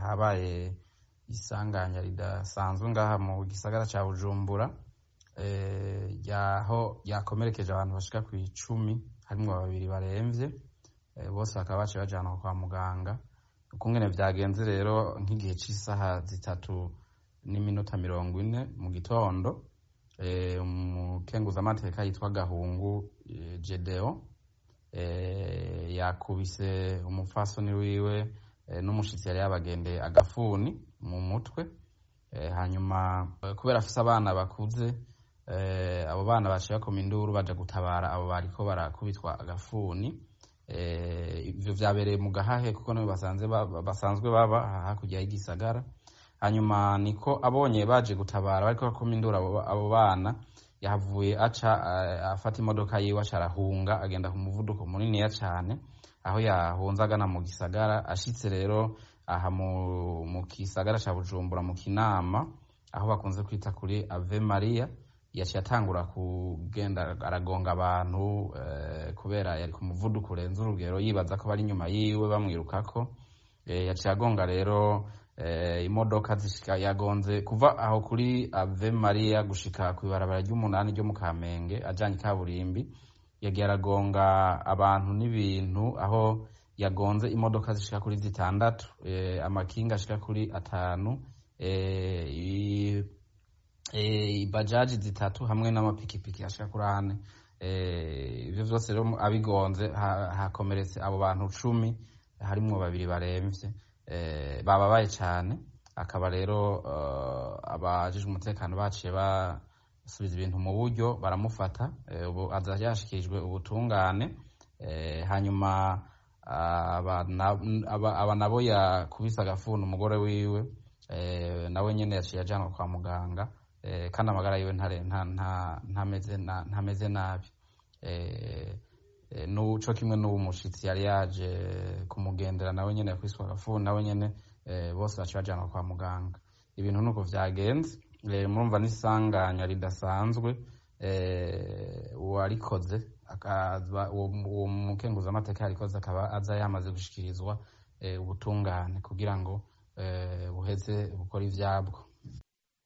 habaye isanganya ridasanzwe ngaha mu gisagara ca bujumbura yaho yakomerekeje abantu bashika ku icumi harimwo babiri baremvye bose bakaba baciye bajanwa kwa muganga ukungene vyagenze rero nk'igihe c'isaha zitatu n'iminota mirongo ine mu gitondo umukenguzamateka yitwa gahungu jedeo yakubise umupfasoni wiwe n'umushitsi yari yabagendeye agafuni mu mutwe hanyuma kubera afise abana bakuze abo bana baciye bakoma induru baja gutabara abo bariko barakubitwa agafuni ivyo vyabereye mu gahahe kuko nibo basanzwe baba hakurya y'igisagara hanyuma niko abonye baje gutabara bariko bakoma induru abo bana yahavuye aca afata imodoka yiwe aca arahunga agenda ku muvuduko muniniya cane aho yahunze agana mu gisagara ashitse rero aha mu gisagara ca bujumbura mu kinama aho bakunze kwita kuri ave maria yaciye atangura kugenda aragonga abantu kubera yari ku muvuduko urenze urugero yibaza ko bari inyuma yiwe bamwirukako yaciye agonga rero imodoka zishika yagonze kuva aho kuri ave maria gushika kw'ibarabara ry'umunani ryo mu kamenge ajanye ikaburimbi yagiye aragonga abantu n'ibintu aho yagonze imodoka zishika kuri zitandatu amakinga ashika kuri atanu ibajaji zitatu hamwe n'amapikipiki ashika kuri ane ivyo vyose rero abigonze hakomeretse abo bantu cumi harimwo babiri baremvye bababaye cane akaba rero abajejwe umutekano baciye basubiza ibintu mu buryo baramufata ubu aza yashikirijwe ubutungane hanyuma aba nabo yakubise agafuni umugore wiwe nawe nyene yaciye ajanwa kwa muganga kandi amagara yiwe ntameze nabi co kimwe n'uwo mushitsi yari yaje kumugendera nawe nyene yakubiswe agafuni nawe nyene bose baciye bajanwa kwa muganga ibintu nuko vyagenze murumva n'isanganya ridasanzwe uwarikoze uwo mukenguzamateka yarikoze akaba aza yamaze gushikirizwa ubutungane kugira ngo buheze bukora ivyabwo